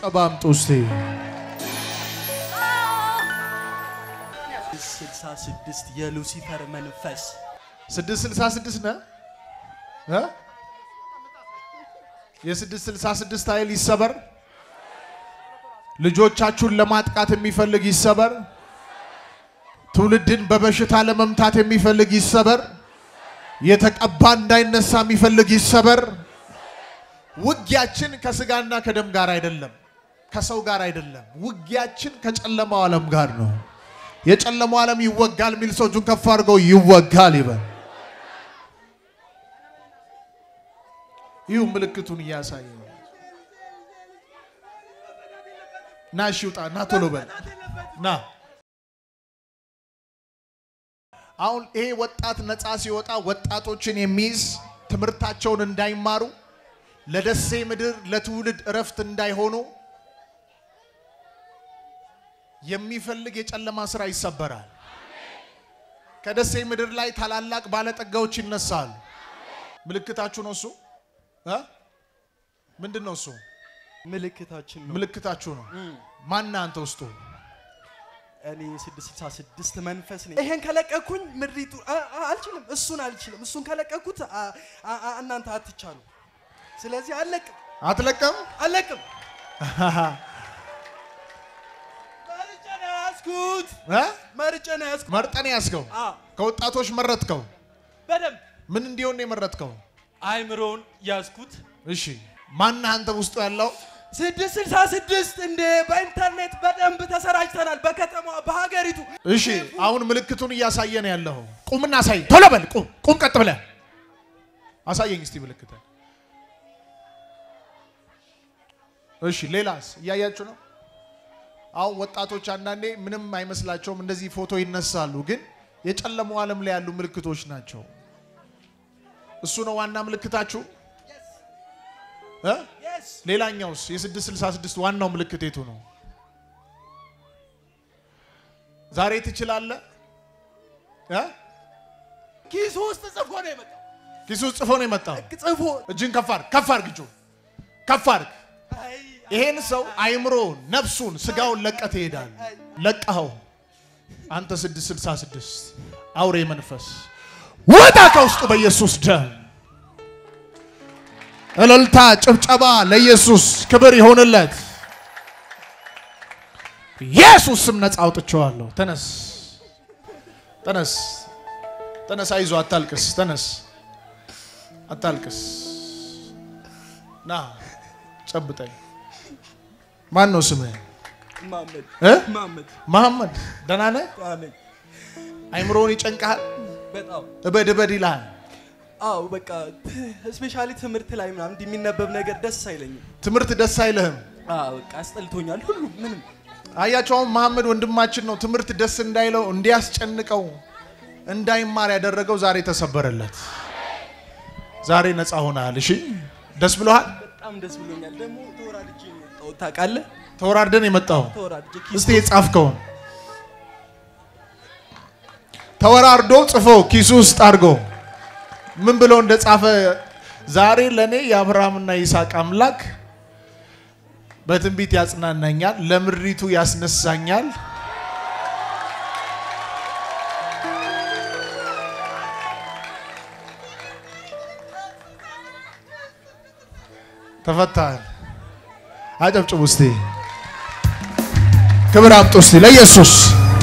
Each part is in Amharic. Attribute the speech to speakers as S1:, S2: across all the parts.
S1: ጭብጨባ አምጡ እስቲ።
S2: ስልሳ ስድስት የሉሲፈር መንፈስ
S1: 666 ነህ እ የ666 ኃይል ይሰበር። ልጆቻችሁን ለማጥቃት የሚፈልግ ይሰበር። ትውልድን በበሽታ ለመምታት የሚፈልግ ይሰበር። የተቀባ እንዳይነሳ የሚፈልግ ይሰበር። ውጊያችን ከስጋና ከደም ጋር አይደለም፣ ከሰው ጋር አይደለም። ውጊያችን ከጨለማው ዓለም ጋር ነው። የጨለማው ዓለም ይወጋል የሚል ሰው እጁን ከፍ አድርገው ይወጋል ይበል። ይሁ ምልክቱን እያሳየ ነው። ና እሺ ውጣ፣ ና ቶሎ በል ና። አሁን ይሄ ወጣት ነፃ ሲወጣ ወጣቶችን የሚይዝ ትምህርታቸውን እንዳይማሩ ለደሴ ምድር ለትውልድ እረፍት እንዳይሆኑ የሚፈልግ የጨለማ ስራ ይሰበራል። ከደሴ ምድር ላይ ታላላቅ ባለጠጋዎች ይነሳሉ። ምልክታችሁ ነው እሱ እ ምንድን ነው እሱ?
S2: ምልክታችን ነው።
S1: ምልክታችሁ ነው። ማን አንተ ውስጡ?
S2: እኔ 666 መንፈስ ነኝ። ይሄን ከለቀኩኝ ምድሪቱ አ- አ- አልችልም፣ እሱን አልችልም። እሱን ከለቀኩት አ- አ- አ- እናንተ አትቻሉ። ስለዚህ አለቅም
S1: አትለቀም?
S2: አለቅም። መርጬ ነው ያዝኩት፣
S1: እ?
S2: መርጬ ነው ያዝኩት።
S1: መርጠን ያዝከው?
S2: አዎ፣
S1: ከወጣቶች መረጥከው?
S2: በደንብ
S1: ምን እንዲሆን ነው የመረጥከው?
S2: አይምሮን ያዝኩት።
S1: እሺ ማን አንተ ውስጡ ያለው?
S2: ስድስት ስልሳ ስድስት እንደ በኢንተርኔት በደንብ ተሰራጭተናል፣ በከተማ በሀገሪቱ።
S1: እሺ አሁን ምልክቱን እያሳየ ነው ያለው። ቁምና አሳይ። ቶሎ በል ቁም፣ ቁም ቀጥ ብለህ አሳየኝ እስቲ ምልክት። እሺ ሌላስ እያያችሁ ነው? አሁን ወጣቶች አንዳንዴ ምንም አይመስላቸውም፣ እንደዚህ ፎቶ ይነሳሉ፣ ግን የጨለመው ዓለም ላይ ያሉ ምልክቶች ናቸው። እሱ ነው ዋና ምልክታችሁ እ?
S2: Yes.
S1: ሌላኛውስ የ666 ዋናው ምልክት የቱ ነው? ዛሬ ትችላለህ እ?
S2: ኪሱ ውስጥ ጽፎ ነው የመጣው።
S1: ኪሱ ውስጥ ጽፎ ነው የመጣው።
S2: ጽፎ
S1: እጅን ከፍ አድርግ፣ ከፍ አድርግ፣ እጁን ከፍ አድርግ።
S2: አይ፣
S1: ይሄን ሰው አይምሮን፣ ነፍሱን፣ ስጋውን ለቀህ ትሄዳለህ። ለቀኸው አንተ 666 አውሬ መንፈስ ወጣ ከውስጡ በኢየሱስ ደም። እልልታ፣ ጭብጨባ ለኢየሱስ ክብር ይሆንለት። ኢየሱስ ስም ነፃ አውጥቼዋለሁ። ተነስ፣ ተነስ፣ ተነስ። አይዞህ፣ አታልቅስ። ተነስ፣ አታልቅስ። ና ጨብጠኝ። ማን ነው ስምህ?
S2: ማመድ
S1: እ?
S2: ማመድ
S1: መሐመድ። ደህና ነህ?
S2: አለኝ።
S1: አይምሮውን ይጨንቅሃል፣
S2: በጣም
S1: እበድ እበድ ይልሃል።
S2: አዎ፣ በቃ ስፔሻሊ ትምህርት ላይ ምናምን እንዲህ የሚነበብ ነገር ደስ አይለኝም።
S1: ትምህርት ደስ አይልህም።
S2: አዎ፣ በቃ አስጠልቶኛል። ሁሉ ምንም
S1: አያቸው አሁን መሐመድ ወንድማችን ነው። ትምህርት ደስ እንዳይለው እንዲያስጨንቀው እንዳይማር ያደረገው ዛሬ ተሰበረለት። ዛሬ ነፃ ሆነሃል። እሺ ደስ ብሎሃል?
S2: በጣም ደስ ብሎኛል። ደግሞ ተወራድጄ ነው የወጣሁት ታውቃለህ?
S1: ተወራርደን የመጣው
S2: ተወራድጄ ኪስ
S1: እስቲ የጻፍከውን ተወራርዶ ጽፎ ኪሱ ውስጥ አድርጎ ምን ብሎ እንደጻፈ ዛሬ ለእኔ የአብርሃምና ይስሐቅ አምላክ በትንቢት ያጽናናኛል፣ ለምድሪቱ ያስነሳኛል። ተፈታል። አጨብጭቡ እስቲ፣ ክብር አምጡ እስቲ ለኢየሱስ።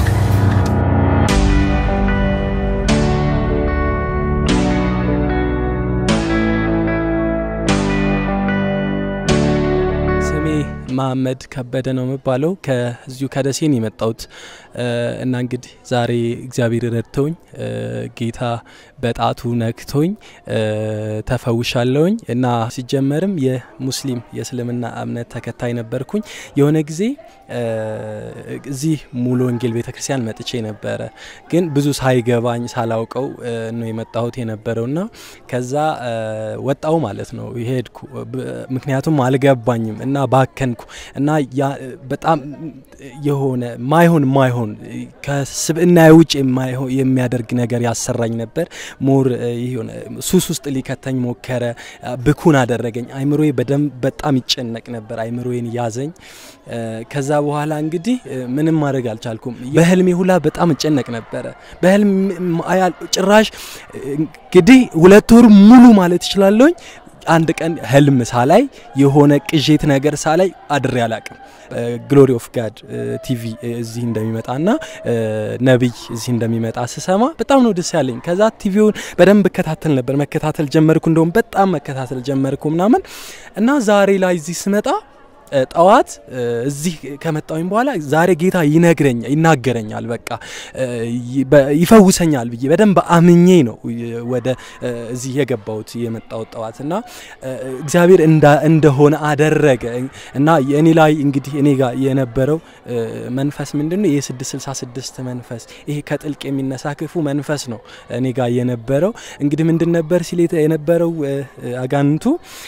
S3: ስሜ መሀመድ ከበደ ነው የሚባለው። ከዚሁ ከደሴን የመጣሁት እና እንግዲህ ዛሬ እግዚአብሔር ረድተውኝ ጌታ በጣቱ ነክቶኝ ተፈውሻለሁኝ እና ሲጀመርም የሙስሊም የእስልምና እምነት ተከታይ ነበርኩኝ። የሆነ ጊዜ እዚህ ሙሉ ወንጌል ቤተክርስቲያን መጥቼ ነበረ፣ ግን ብዙ ሳይገባኝ ሳላውቀው ነው የመጣሁት የነበረውና ከዛ ወጣው ማለት ነው ሄድኩ። ምክንያቱም አልገባኝም እና ባከንኩ እና ያ በጣም የሆነ ማይሆን ማይሆን ከስብዕና ውጭ የማይሆን የሚያደርግ ነገር ያሰራኝ ነበር። ሞር የሆነ ሱስ ውስጥ ሊከተኝ ሞከረ። ብኩን አደረገኝ። አይምሮዬ በደንብ በጣም ይጨነቅ ነበር። አይምሮዬን ያዘኝ። ከዛ በኋላ እንግዲህ ምንም ማድረግ አልቻልኩም። በህልሜ ሁላ በጣም እጨነቅ ነበረ። በህልም ጭራሽ እንግዲህ ሁለት ወር ሙሉ ማለት እችላለሁኝ አንድ ቀን ህልም ሳላይ የሆነ ቅዤት ነገር ሳላይ አድሬ አላቅም። ግሎሪ ኦፍ ጋድ ቲቪ እዚህ እንደሚመጣና ነቢይ እዚህ እንደሚመጣ ስሰማ በጣም ነው ደስ ያለኝ። ከዛ ቲቪውን በደንብ እከታተል ነበር፣ መከታተል ጀመርኩ። እንደውም በጣም መከታተል ጀመርኩ ምናምን እና ዛሬ ላይ እዚህ ስመጣ ጠዋት እዚህ ከመጣሁኝ በኋላ ዛሬ ጌታ ይነግረኛል ይናገረኛል፣ በቃ ይፈውሰኛል ብዬ በደንብ አምኜ ነው ወደ እዚህ የገባሁት የመጣሁት ጠዋት እና እግዚአብሔር እንደሆነ አደረገ እና እኔ ላይ እንግዲህ እኔ ጋር የነበረው መንፈስ ምንድን ነው? የ666 መንፈስ ይሄ ከጥልቅ የሚነሳ ክፉ መንፈስ ነው እኔ ጋር የነበረው። እንግዲህ ምንድን ነበር ሲል የነበረው አጋንንቱ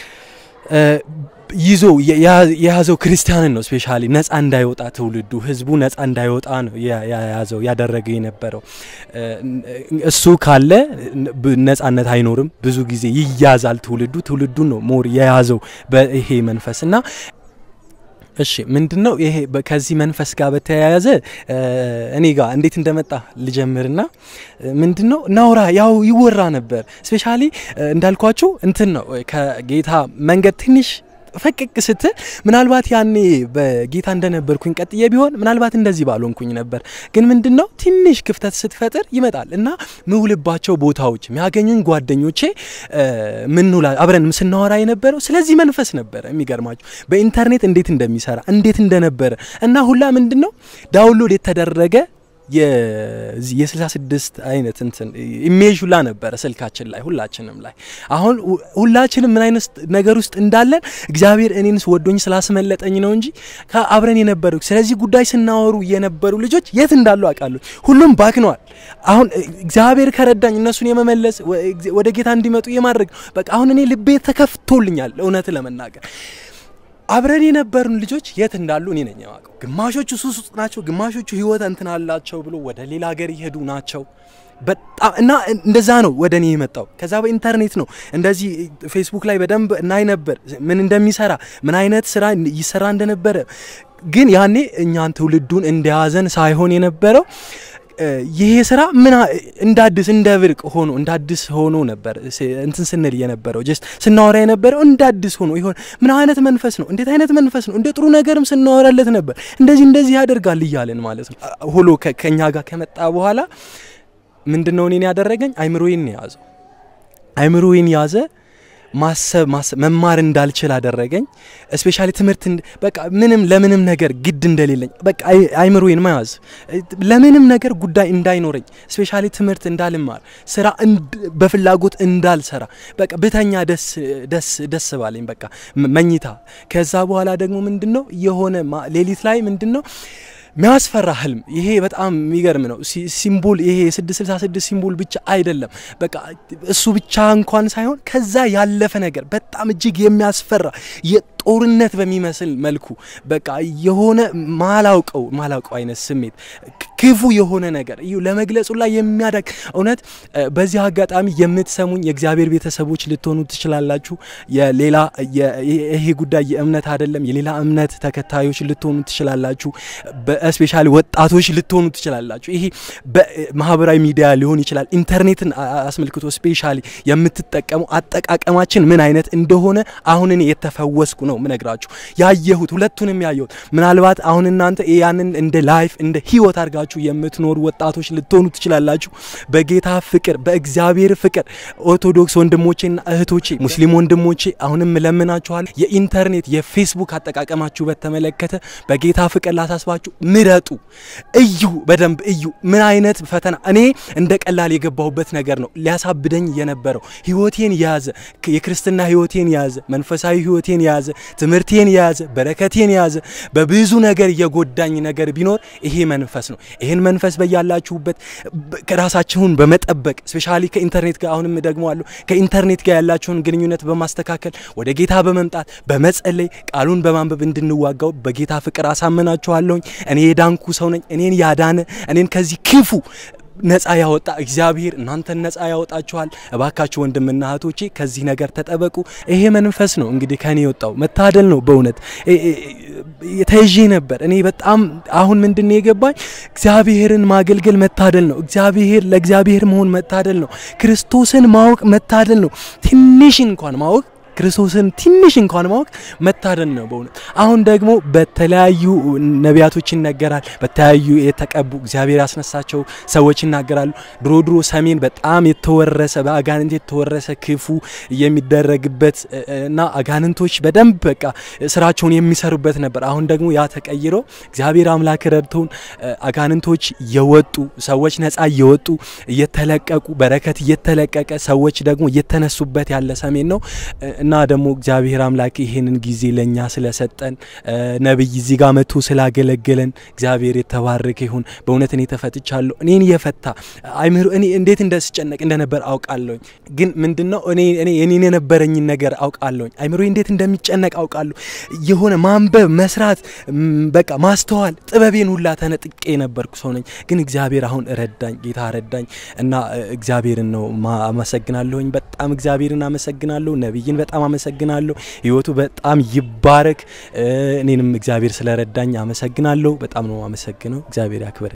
S3: ይዞ የያዘው ክርስቲያንን ነው። ስፔሻሊ ነጻ እንዳይወጣ ትውልዱ ህዝቡ ነጻ እንዳይወጣ ነው የያዘው ያደረገው የነበረው። እሱ ካለ ነጻነት አይኖርም። ብዙ ጊዜ ይያዛል ትውልዱ። ትውልዱን ነው ሞር የያዘው በይሄ መንፈስ እና እሺ ምንድን ነው ይሄ ከዚህ መንፈስ ጋር በተያያዘ እኔ ጋር እንዴት እንደመጣ ልጀምርና ምንድን ነው ናውራ ያው ይወራ ነበር። ስፔሻሊ እንዳልኳችሁ እንትን ነው ከጌታ መንገድ ትንሽ ፈቅቅ ስትል ምናልባት ያኔ በጌታ እንደነበርኩኝ ቀጥዬ ቢሆን ምናልባት እንደዚህ ባልሆንኩኝ ነበር። ግን ምንድን ነው ትንሽ ክፍተት ስትፈጥር ይመጣል እና ምውልባቸው ቦታዎች የሚያገኙኝ ጓደኞቼ ምንውላ አብረን ስናወራ የነበረው ስለዚህ መንፈስ ነበረ። የሚገርማቸው በኢንተርኔት እንዴት እንደሚሰራ እንዴት እንደነበረ እና ሁላ ምንድን ነው ዳውንሎድ የተደረገ የ66 አይነት እንትን ኢሜጅ ሁላ ነበረ ስልካችን ላይ ሁላችንም ላይ። አሁን ሁላችንም ምን አይነት ነገር ውስጥ እንዳለን እግዚአብሔር እኔንስ ወዶኝ ስላስመለጠኝ ነው እንጂ አብረን የነበሩ ስለዚህ ጉዳይ ስናወሩ የነበሩ ልጆች የት እንዳሉ አውቃለሁ። ሁሉም ባክነዋል። አሁን እግዚአብሔር ከረዳኝ እነሱን የመመለስ ወደ ጌታ እንዲመጡ የማድረግ በቃ አሁን እኔ ልቤ ተከፍቶልኛል እውነት ለመናገር አብረን የነበሩን ልጆች የት እንዳሉ እኔ ነኝ የማውቀው። ግማሾቹ ሱስ ውስጥ ናቸው፣ ግማሾቹ ህይወት እንትን አላቸው ብሎ ወደ ሌላ ሀገር ይሄዱ ናቸው። በጣም እና እንደዛ ነው ወደ እኔ የመጣው። ከዛ በኢንተርኔት ነው እንደዚህ ፌስቡክ ላይ በደንብ እናይ ነበር ምን እንደሚሰራ ምን አይነት ስራ ይሰራ እንደነበረ። ግን ያኔ እኛን ትውልዱን እንደያዘን ሳይሆን የነበረው ይሄ ስራ ምን እንደ አዲስ እንደ ብርቅ ሆኖ እንደ አዲስ ሆኖ ነበር እንትን ስንል የነበረው ጀስት ስናወራ የነበረው እንደ አዲስ ሆኖ ይሆን ምን አይነት መንፈስ ነው? እንዴት አይነት መንፈስ ነው? እንደ ጥሩ ነገርም ስናወራለት ነበር። እንደዚህ እንደዚህ ያደርጋል እያለን ማለት ነው። ሆሎ ከኛ ጋር ከመጣ በኋላ ምንድን ነው እኔን ያደረገኝ? አይምሮዬን ያዘው። አይምሮዬን ያዘ። ማሰብ መማር እንዳልችል አደረገኝ። ስፔሻሊ ትምህርት በቃ ምንም ለምንም ነገር ግድ እንደሌለኝ በቃ አይምሮዬን መያዝ ለምንም ነገር ጉዳይ እንዳይኖረኝ ስፔሻሊ ትምህርት እንዳልማር ስራ በፍላጎት እንዳልሰራ በቃ ብተኛ ደስ ደስ ደስ ባለኝ በቃ መኝታ። ከዛ በኋላ ደግሞ ምንድን ነው የሆነ ሌሊት ላይ ምንድን ነው ሚያስፈራ ህልም። ይሄ በጣም የሚገርም ነው። ሲምቦል ይሄ የ666 ሲምቦል ብቻ አይደለም። በቃ እሱ ብቻ እንኳን ሳይሆን ከዛ ያለፈ ነገር በጣም እጅግ የሚያስፈራ ጦርነት በሚመስል መልኩ በቃ የሆነ ማላውቀው ማላውቀው አይነት ስሜት ክፉ የሆነ ነገር እዩ ለመግለጹ ላይ የሚያደግ እውነት። በዚህ አጋጣሚ የምትሰሙኝ የእግዚአብሔር ቤተሰቦች ልትሆኑ ትችላላችሁ። የሌላ ይሄ ጉዳይ የእምነት አይደለም። የሌላ እምነት ተከታዮች ልትሆኑ ትችላላችሁ። በስፔሻሊ ወጣቶች ልትሆኑ ትችላላችሁ። ይሄ በማህበራዊ ሚዲያ ሊሆን ይችላል። ኢንተርኔትን አስመልክቶ ስፔሻሊ የምትጠቀሙ አጠቃቀማችን ምን አይነት እንደሆነ አሁን እኔ የተፈወስኩ ነው ምነግራችሁ ያየሁት ሁለቱንም ያየሁት። ምናልባት አሁን እናንተ ያንን እንደ ላይፍ እንደ ህይወት አድርጋችሁ የምትኖሩ ወጣቶች ልትሆኑ ትችላላችሁ። በጌታ ፍቅር፣ በእግዚአብሔር ፍቅር ኦርቶዶክስ ወንድሞቼና እህቶቼ፣ ሙስሊም ወንድሞቼ አሁንም እለምናችኋል። የኢንተርኔት የፌስቡክ አጠቃቀማችሁ በተመለከተ በጌታ ፍቅር ላሳስባችሁ፣ ምረጡ፣ እዩ፣ በደንብ እዩ። ምን አይነት ፈተና እኔ እንደ ቀላል የገባሁበት ነገር ነው ሊያሳብደኝ የነበረው ህይወቴን የያዘ የክርስትና ህይወቴን የያዘ መንፈሳዊ ህይወቴን የያዘ ትምህርቴን የያዘ በረከቴን የያዘ በብዙ ነገር የጎዳኝ ነገር ቢኖር ይሄ መንፈስ ነው። ይህን መንፈስ በያላችሁበት በ- ራሳችሁን በመጠበቅ ስፔሻሊ ከኢንተርኔት ጋር አሁንም ደግሞ አሉ ከኢንተርኔት ጋር ያላችሁን ግንኙነት በማስተካከል ወደ ጌታ በመምጣት በመጸለይ ቃሉን በማንበብ እንድንዋጋው በጌታ ፍቅር አሳምናችኋለሁኝ። እኔ የዳንኩ ሰው ነኝ። እኔን ያዳነ እኔን ከዚህ ክፉ ነፃ ያወጣ እግዚአብሔር እናንተን ነፃ ያወጣችኋል። እባካችሁ ወንድምና እህቶቼ ከዚህ ነገር ተጠበቁ። ይሄ መንፈስ ነው እንግዲህ ከኔ የወጣው መታደል ነው በእውነት እ- እ- ተይዤ ነበር እኔ በጣም አሁን ምንድን ነው የገባኝ እግዚአብሔርን ማገልገል መታደል ነው። እግዚአብሔር ለእግዚአብሔር መሆን መታደል ነው። ክርስቶስን ማወቅ መታደል ነው። ትንሽ እንኳን ማወቅ ክርስቶስን ትንሽ እንኳን ማወቅ መታደል ነው በእውነት። አሁን ደግሞ በተለያዩ ነቢያቶች ይነገራል። በተለያዩ የተቀቡ እግዚአብሔር ያስነሳቸው ሰዎች ይናገራሉ። ድሮ ድሮ ሰሜን በጣም የተወረሰ በአጋንንት የተወረሰ ክፉ የሚደረግበት እ- እና አጋንንቶች በደንብ በቃ ስራቸውን የሚሰሩበት ነበር። አሁን ደግሞ ያ ተቀይሮ እግዚአብሔር አምላክ ረድቶን እ፣ አጋንንቶች እየወጡ ሰዎች ነፃ እየወጡ እየተለቀቁ በረከት እየተለቀቀ ሰዎች ደግሞ እየተነሱበት ያለ ሰሜን ነው እ፣ እና ደግሞ እግዚአብሔር አምላክ ይሄንን ጊዜ ለእኛ ስለሰጠን እ፣ ነቢይ እዚህ ጋር መጥቶ ስላገለገለን እግዚአብሔር የተባረከ ይሁን። በእውነት እኔ ተፈትቻለሁ። እኔን የፈታ አይምሮ እኔ እንዴት እንደስጨነቅ እንደነበር አውቃለሁኝ። ግን ምንድነው እኔ እኔ እኔን የነበረኝን ነገር አውቃለሁኝ። አይምሮ እንዴት እንደሚጨነቅ አውቃለሁ። የሆነ ማንበብ፣ መስራት፣ ም፣ በቃ ማስተዋል ጥበቤን ሁላ ተነጥቄ የነበርኩ ሰው ነኝ። ግን እግዚአብሔር አሁን ረዳኝ፣ ጌታ ረዳኝ እና እ፣ እግዚአብሔርን ነው ማ- አመሰግናለሁኝ። በጣም እግዚአብሔርን አመሰግናለሁ። ነቢይን በጣም አመሰግናለሁ። ህይወቱ በጣም ይባረክ። እ፣ እኔንም እግዚአብሔር ስለረዳኝ አመሰግናለሁ። በጣም ነው አመሰግነው። እግዚአብሔር ያክብር።